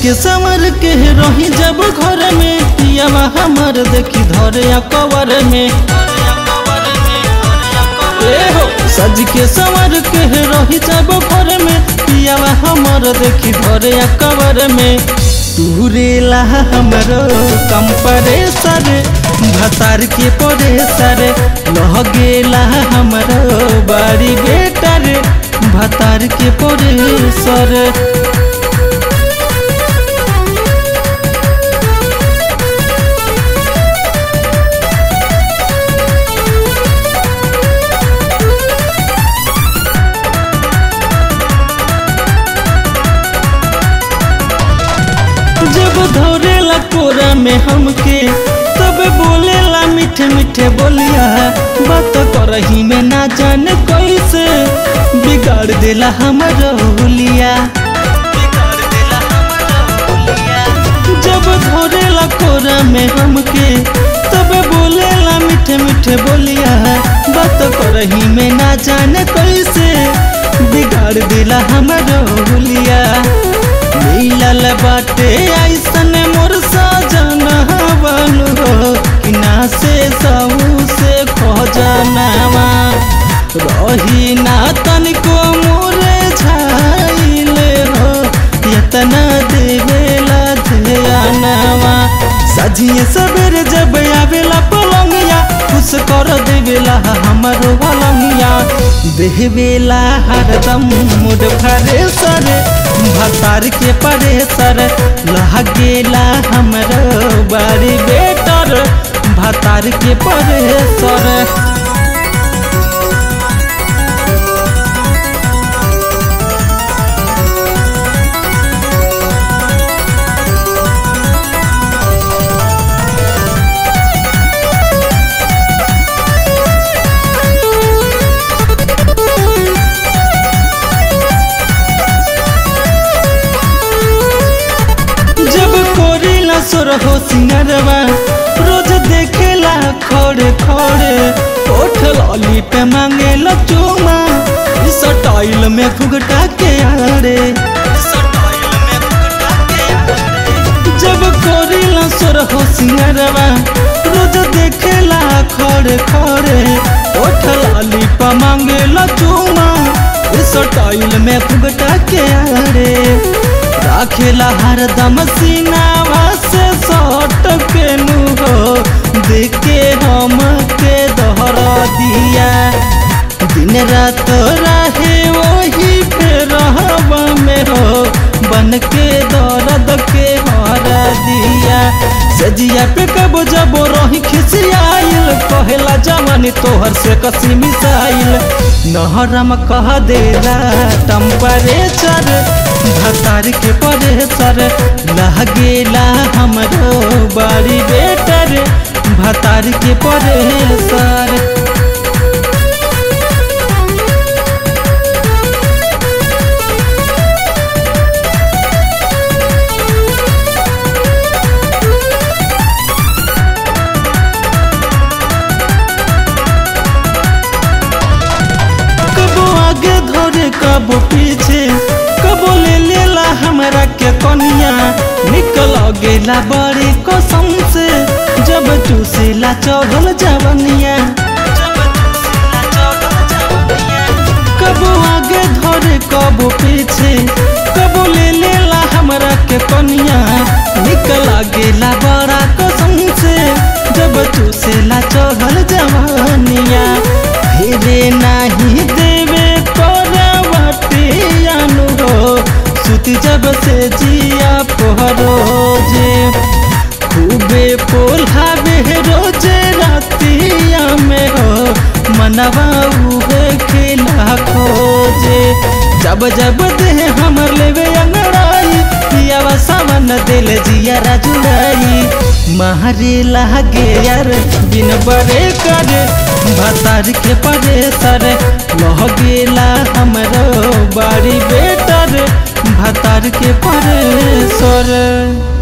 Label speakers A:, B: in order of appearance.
A: के समर के रही जब घर में पियावा हमर देखी धरे कवर में ए हो सज के समर के रही जब घर में पियावा हमर देखी धरे कवर में तुरेला हमरो कंप्रेसर भतार के परेसर लह गेला हमरो बारी बेटर भतार के परेसर जब धरेला कोरा में हमके तब बोलेला मीठे मीठे बोलिया बात करही में ना जाने कैसे बिगाड़ देला हमर होलिया जब धरेला कोरा में हमके तब बोलेला मीठे मीठे बोलिया बात करही में ना जाने कैसे बिगाड़ देला हमर होलिया मिलल बाटे ऐसन मोर सजन बनू हो कि ना से सहू से खजनावा रही ना तनिको मोरे छाइले हो यतना देवेला ध्यानवा सजिए सबेरे जब आवेला पलंगिया खुश कर देवेला हमरो पलंगिया देवेला हरदम मुड फरे सरे भतार के परेसर लागेला हमरो बारी बेटर भतार के परेसर जब कोरिला सुर हो सिंगरवा रोज देखेला खोड़े खोड़े ओठ लॉली पे मांगेला चूमा इस टाइल में फुगटा के आड़े जब कोरिला सुर हो सिंगरवा रोज देखेला खोड़े खोड़े ओठ लॉली पे मांगेला चूमा इस टाइल में फुगटा के आड़े राखेला हरदम सीनावा से सट के नु हो देखे हम के दोहर दिया दिन रात रहे वही पे रहबा में हो बन के दर्द के हर दिया सजिया पे कब जब रही खिसियाइल कहेला जवानी तोहर से कसी मिसाइल नहरम कह देला टेम्परेचर भतार के परेसर लागेला हमरो बारी बेटर भतार के परेसर कबो आगे धरे कबो पीछे कबो ले लेला हमरा के कनिया निकल गेला बड़ी कसम से जब चूसेला चढ़ल जवनिया कबो आगे धरे कबो पीछे कबो ले लेला हमरा के कनिया निकल गेला बड़ा कसम से जब चूसेला चढ़ल जवनिया फिरे नाही देवे करवटियानु हो सुत जब से जिया पहरोजे खूबे पोल्हावे रोजे रातिया में हो मनवा उहे खिला खोजे जब जब दे हमर लेवे अंगड़ाई पियावा सावन दिल जिया राजुड़ाई मारे लागे यार बिन बड़े कर भतार के परे सर लह गेला हमरो बाड़ी बेटर भतार के परे सर